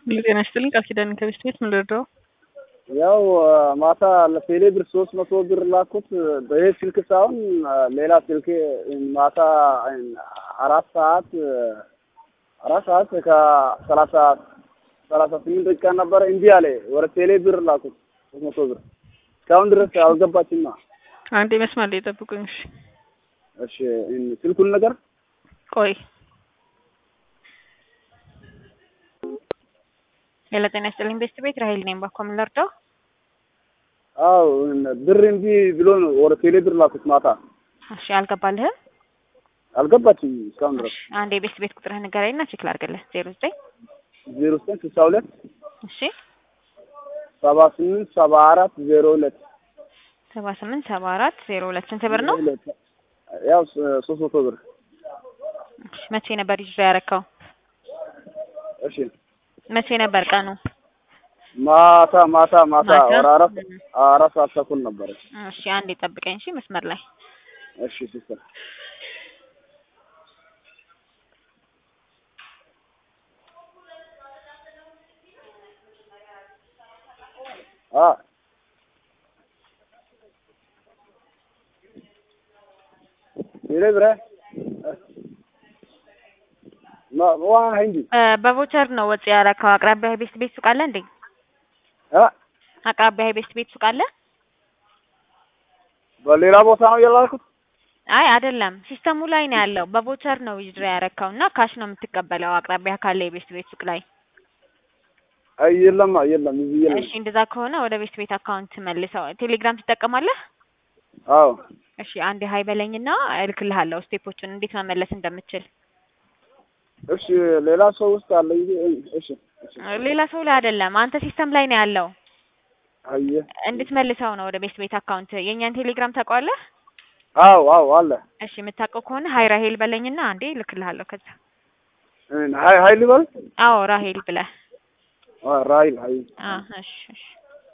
ጤና ይስጥልኝ ቃል ኪዳን ከቤስት ቤት ምን ልርዳው? ያው ማታ ለቴሌ ብር ሶስት መቶ ብር ላኩት በይሄ ስልክ ሳይሆን ሌላ ስልክ ማታ አራት ሰዓት አራት ሰዓት ከሰላሳ ሰላሳ ስምንት ደቂቃ ነበረ እንዲ አለ ወደ ቴሌ ብር ላኩት ሶስት መቶ ብር እስካሁን ድረስ አልገባችማ። አንዴ መስመር ላይ ጠብቁኝ። እሺ እሺ ስልኩን ነገር ቆይ ሌላ ጤና ይስጥልኝ ቤስት ቤት ራሄል ነኝ። ባኮ ምን ልርዳው? አው ብር እንዲ ብሎ ነው ወደ ቴሌ ብር ላኩት ማታ። እሺ አልገባልህም? አልገባችም እስካሁን ድረስ። አንዴ ቤስት ቤት ቁጥርህ ንገረኝና ቼክ ላድርግልህ። ዜሮ ዘጠኝ ዜሮ ዘጠኝ ስልሳ ሁለት እሺ ሰባ ስምንት ሰባ አራት ዜሮ ሁለት ሰባ ስምንት ሰባ አራት ዜሮ ሁለት ስንት ብር ነው? ያው ሶስት መቶ ብር። እሺ መቼ ነበር ይዞ ያረካው? እሺ መቼ ነበር ቀኑ? ማታ ማታ ማታ ማታ? ወደ አራት አራት ሰዓት ተኩል ነበረ። እሺ አንዴ ጠብቀኝ። እሺ መስመር ላይ እሺ ሲስተር አ ቴሌ ብር ማ ዋ hindi እ በቮቸር ነው ወጪ ያረካው። አቅራቢያ ቤስት ቤት ሱቅ አለ እንዴ? አ አቅራቢያ ቤስት ቤት ሱቅ አለ? በሌላ ቦታ ነው የላኩት። አይ አይደለም፣ ሲስተሙ ላይ ነው ያለው። በቮቸር ነው ዊዝድሮ ያረካው እና ካሽ ነው የምትቀበለው አቅራቢያ ካለ የቤስት ቤት ሱቅ ላይ። አይ የለም የለም እዚህ የለም። እሺ እንደዛ ከሆነ ወደ ቤስት ቤት አካውንት መልሰው። ቴሌግራም ትጠቀማለህ? አዎ እሺ አንዴ ሀይ በለኝና እልክልሃለሁ ስቴፖቹን እንዴት መመለስ እንደምችል። እሺ ሌላ ሰው ውስጥ አለ እንጂ እሺ እሺ ሌላ ሰው ላይ አይደለም፣ አንተ ሲስተም ላይ ነው ያለው። አየ እንድትመልሰው ነው ወደ ቤስት ቤት አካውንት። የእኛን ቴሌግራም ታውቀዋለህ? አዎ አዎ አለ እሺ የምታውቀው ከሆነ ሀይ ራሄል በለኝና አንዴ እልክልሃለሁ። ከዛ ሀይ ሀይ ልበል አዎ ራሄል ብለህ ራይል ሀይ አ እሺ እሺ